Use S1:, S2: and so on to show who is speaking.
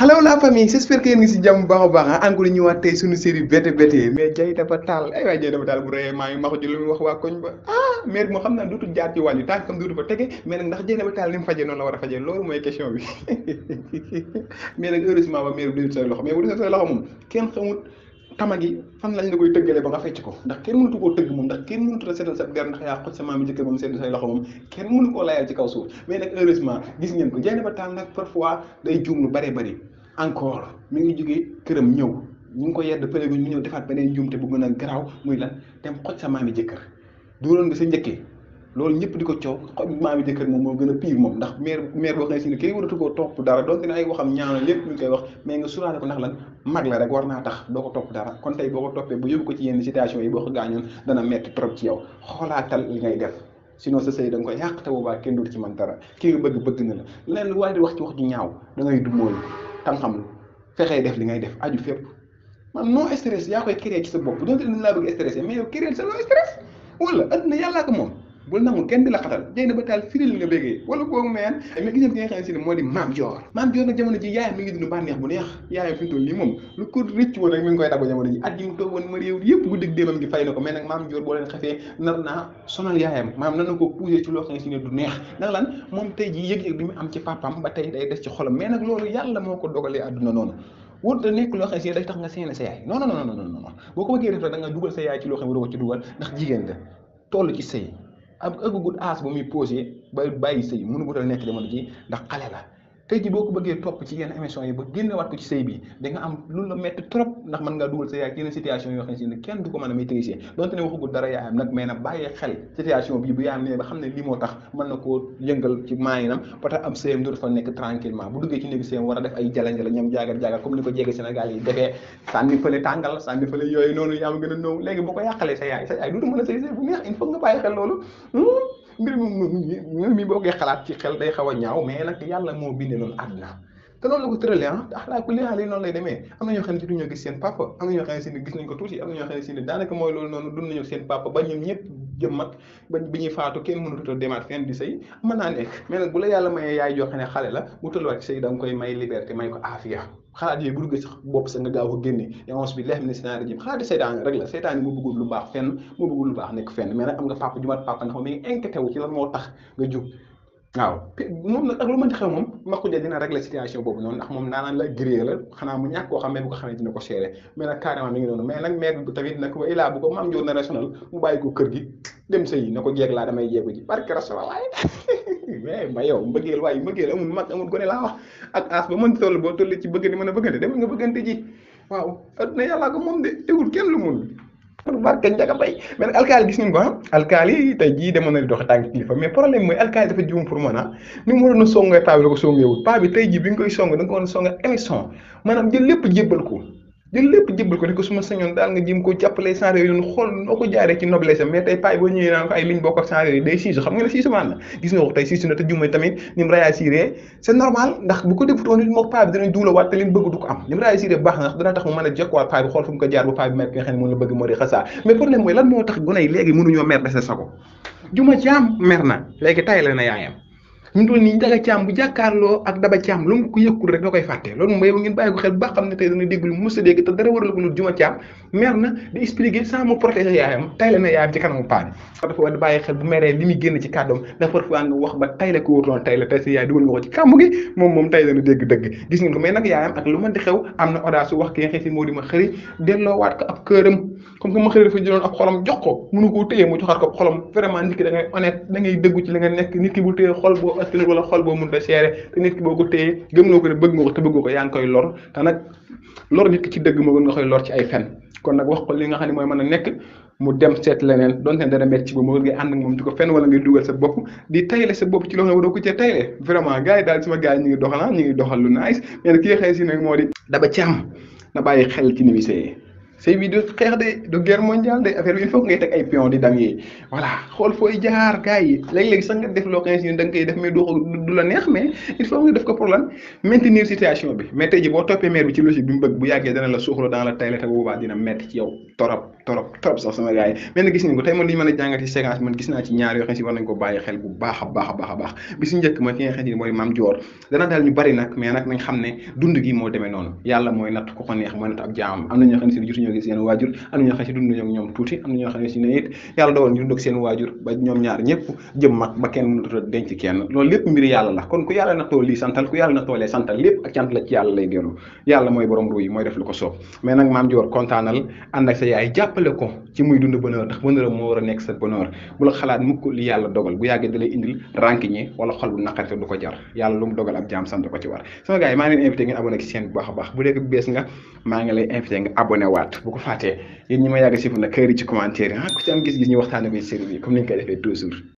S1: Hello la famille j'espère que yéen ngi si jàmm bu baax a baax ah encore ñëwaat tey suñu série bété bété mais jay dafa taal ay waay jay dafa taal bu rëyee maa ngi maxu ji lu muy wax waa koñ ba ah maire bi moo xam naa dootul jaar ci wàllu tànk kam dootu fa tege mais nag ndax jay dafa taal ni mu fajee noonu la war a fajee loolu mooy question bi mais nag heureusement ba maire bi dootul say loxo mais bu dee say loxo moom kenn xamul tama gi fan lañ la koy tëggalee ba nga fecc ko ndax kenn mënatu koo tëgg moom ndax kenn mënatu la seetal sa der ndax yaa xoj sa maam jëkkër moom sedd say loxo moom kenn mënu koo layal ci kaw suuf mais nag heureusement gis ngeen ko jay dafa taal nag parfois day juum lu bëree bëri encore mi ngi jógee këram ñëw ñu ngi ko yedd pëlégu ñu ñëw defaat beneen njuumte bu gën a garaaw muy lan dem xoj sa maami jëkkër dooloon nga sa njëkkee loolu ñëpp di ko coow xoj maami jëkkër moom moo gën a pire moom ndax maire maire boo xam ne si ne kii waratu koo topp dara donte ne ay waxam ñaaw na lépp ñu koy wax mais nga suraale ko ndax lan mag la rek war naa tax doo ko topp dara kon tey boo ko toppee bu yóbbu ko ci yenn situation yi boo ko gaañoon dana metti trop ci yow xoolaatal li ngay def sinon sa sëy da nga koy yàq te boobaa kenn dootu ci man dara kii nga bëgg bëgg na la leneen lu waaye di wax ci wax ju ñaaw da ngay du mooy tam xam lu fexee def li ngay def aju fépp man non stress yaa koy créer ci sa bopp donte dañ laa bëgg stressé mais yow créer sa loo stress wala adduna yàllaa ko moom bul nangu kenn di la xatal jëy na ba taal firil nga béggee wala boobu meen mais gis ngeen ki nga xam ne si ne moo di maam joor maam joor nag jamono ji yaayam mi ngi dund bànneex bu neex yaayam fi mu toll nii moom lu ko rëcc woon rek mi ngi koy dabu jamono ji at yi mu toog woon ma réew yëpp bu dëgg déemam gi fay na ko mais nag maam joor boo leen xefee nar naa sonal yaayam maam nan na ko poussé ci loo xam ne si ne du neex ndax lan moom tey ji yëg-yëg bi mu am ci papam ba tey day des ci xolam mais nag loolu yàlla moo ko dogalee àdduna noonu wut da nekk loo xam ne si day tax nga seene sa yaay non non non non non boo ko bëggee def rek da nga dugal sa yaay ci loo xam ne waroo ko ci dugal ndax jigéen nga toll ci sëy ab ëggugut aas ba muy posé ba bàyyi sëy mënu gutal nekk jamono ji ndax xale la tey ji boo ko bëggee topp ci yenn émission yi ba génnewaat ko ci sëy bi da nga am lu la metti trop ndax mën ngaa dugal sa yaay ci yenn situation yoo xam ne si ne kenn du ko mën a maîtriser donte ne waxagut dara yaayam nag mais nag bàyyee xel situation bi bu yaayam ne ba xam ne lii moo tax mën na koo yëngal ci maayinam ba tax am sëyam dootu fa nekk tranquillement bu duggee ci néegi sëyam war a def ay jala-jala ñoom jaagar jaagar comme ni ko jege Sénégal yi defee sànni fële tàngal sànni fële yooyu noonu yaa ma gën a nëw léegi boo ko yàqalee sa yaay sa yaay dootu mën a sëy sëy bu neex il faut nga bàyyi xel loolu mbir mi mi boo koy xalaat ci xel day xaw a ñaaw mais nag yàlla moo bindee noonu àdduna te noonu la ko tëralee ah axlaa ku leexal yi noonu lay demee am na ñoo xam ne duñoo gis seen papa am na ñoo xam ne si ne gis nañ ko tuuti am na ñoo xam ne si ne daanaka mooy loolu noonu dund nañu seen papa ba ñoom ñëpp jëm mag ba bi ñuy faatu kenn mënut a demaat fenn di sëy mën naa nekk mais nag bu la yàlla mayee yaay joo xam ne xale la bu tolluwaat ci sëy da nga koy may liberté may ko aafiya xalaat yooyu bu duggee sax bopp sa nga gaaw ko génne yons bi leex mi ne scenario jëm xalaati seytaan rek la seytaan yi moo bëggul lu baax fenn moo bëggul lu baax nekk fenn mais nag am nga papa ju mat papa ndax mi ngi inquiété wu ci lan moo tax nga jóg waaw moom nag ak lu mënti xew moom Makhoudia dina régler situation boobu noonu ndax moom naanaan la gré la xanaa mu ñàkk koo xam mais bu ko xamee dina ko seere mais nag carrément mi ngi noonu mais nag maire bi tamit nag wa ilaa bu ko maam joor na national mu bàyyi ko kër gi dem sëy na ko jeeg laa damay jeegu ji barke rasula waaye mais ba yow mbëggeel waaye mbëggeel amul mag amul gone laa wax ak as ba mën toll boo toll ci bëgg ni mën a bëggante demal nga bëggante ji waaw adduna yàllaa ko moom de tegul kenn lu mun barke njaga bay mais nag alkaali gis ngeen ko ah alkaali tey jii demoon na di doxe tànk kilifa mais problème mooy alkaali dafa juum pour man ah ni mu waroon a songee paa bi la ko songeewul paa bi tey jii bi nga koy song da nga ko war a songe émission maanaam jël lépp jébbal ko jël lépp jébbal ko ni ko suma sañoon daal nga jëm ko jàppale sans yooyu noonu xool noo ko jaaree ci noblesse mais tey paa boo ñëwee naan ko ay liñ bokk ak sans yooyu day siisu xam nga ne siisu maan la gis nga ko tey siisu na te juumee tamit ni mu réagir c'est normal ndax bu ko defutoon nit moo paa bi dinañ duulawaat te li mu bëgg du ko am ni mu réagir baax na ndax dana tax mu mën a jokkuwaat paa bi xool fu mu ko jaar ba paa bi mer ki nga xam ne moom la bëgg moo di xasaa mais problème mooy lan moo tax gone yi léegi mënuñoo mer dese sa ko juma caam mer na léegi tay la na yaayam ñu toll nii daga caam bu jàkkaarloo ak daba caam lu mu ko yëkkul rek da koy fàtte loolu mooy ngeen bàyyi ko xel ba xam ne tey dana dégg lu mës a dégg te dara waral ko lu juma caam mer na di expliquer sans mu protéger yaayam tay la na yaayam ci kanamu paa bi dafa war di bàyyi xel bu meree li muy génn ci kàddoom dafa parfois nga wax ba tay la ko wóoruloon tay la tay sa yaay dugal nga ko ci kàmb gi moom moom tay dana dégg dëgg gis ngeen ko mais nag yaayam ak lu mën di xew am na audace wax ki nga xëy si moo di ma xëri delloowaat ko ab këram comme que ma xëri dafa jëloon ab xolam jox ko mënu koo téye mu joxaat ko xolam vraiment nit ki da ngay honnête da ngay dëggu ci li nga nekk nit ki bu téye xol boo askan wala xol boo mënut a seere te nit ki boo ko téye gëmloo ko ne bëgg nga ko te bëggoo ko yaa ngi koy lor te nag lor nit ki ci dëgg moo gën nga koy lor ci ay fen kon nag wax ko li nga xam ne mooy mën a nekk mu dem seet leneen donte ne dana metti ci ba moo ngay ànd ak moom di ko fenn wala ngay dugal sa bopp di tayle sa bopp ci loo xam ne waroo ko cee tayle vraiment gars yi daal sama gars yi ñu ngi doxal ñu ngi doxal lu nice mais nag ki nga xëy si nag moo di daba càmm na bàyyi xel ci ni muy sëyee sëy bi du xeex de du guerre mondiale de affaire bi il faut ngay teg ay pion di dam yi voilà xool fooy jaar gars yi léeg-léeg sax nga def loo xam ne da nga koy def mais du du la neex mais il faut nga def ko pour lan maintenir situation bi mais tey ji boo toppee maire bi ci logique bi mu bëgg bu yàggee dana la suuxlu dans la tayle te boobaa dina metti ci yow torop torop torop sax sama gars yi mais nag gis nañ ko tey man li ñu mën a jàngat ci séquence man gis naa ci ñaar yoo xam si war nañ ko bàyyi xel bu baax a baax a baax a baax bi si njëkk mooy ki nga xam ne mooy Mame Dior dana daal ñu bari nag mais nag nañ xam ne dund gi moo demee noonu yàlla mooy natt ku ko neex mooy natt ab jaamam am na ñoo xam ne si jotuñoo gis seen waajur am na ñoo xam ne si dund nañoo ak ñoom tuuti am na ñoo xam ne si ne it yàlla dogal ñu dund ak seen waajur ba ñoom ñaar ñëpp jëm mag ba kenn mënut a denc kenn loolu lépp mbir yàlla la kon ku yàlla nattoo lii santal ku yàlla nattoo lee santal lépp ak cant la ci yàlla lay dellu yàlla mooy borom ru yi mooy def lu ko soob mais nag Mame Dior kontaanal ànd ak sa yaay jàppale ko ci muy dund bonheur ndax bonheur moo war a nekk sa bonheur bu la xalaat mukk li yàlla dogal bu yàggee da lay indil rancune wala xol bu naqari te du ko jar yàlla lu mu dogal ab jaam sant ko ci war sama gars yi maa ngi leen invité ngeen abonné ci chaîne bu baax a baax bu dee ko bees nga maa ngi lay invité nga abonné waat bu ko fàttee yéen ñi ma yàgg si fu na kër yi ci commentaire yi ah ku ci am gis-gis ñu waxtaane ko ci série bi comme ni ñu koy defee toujours